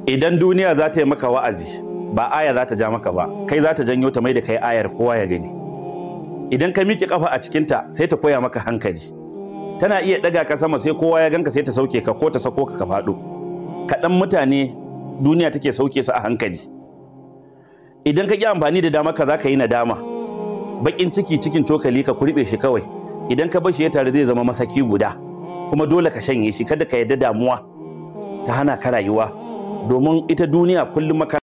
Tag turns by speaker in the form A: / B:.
A: idan duniya za ta yi maka wa'azi ba aya za ta ja maka ba kai za ta janyo ta mai da kai ayar kowa ya gani idan ka miƙe kafa a cikinta sai ta koya maka hankali tana iya ɗaga ka sama sai kowa ya ganka sai ta sauke ka ko ta sako ka ka faɗo kaɗan mutane duniya take sauke su a hankali idan ka ƙi amfani da dama ka za ka yi nadama baƙin ciki cikin cokali ka kurɓe shi kawai idan ka bashi ya tare zai zama masaki guda kuma dole ka shanye shi kada ka yarda damuwa ta hana ka rayuwa domin ita duniya kullum maka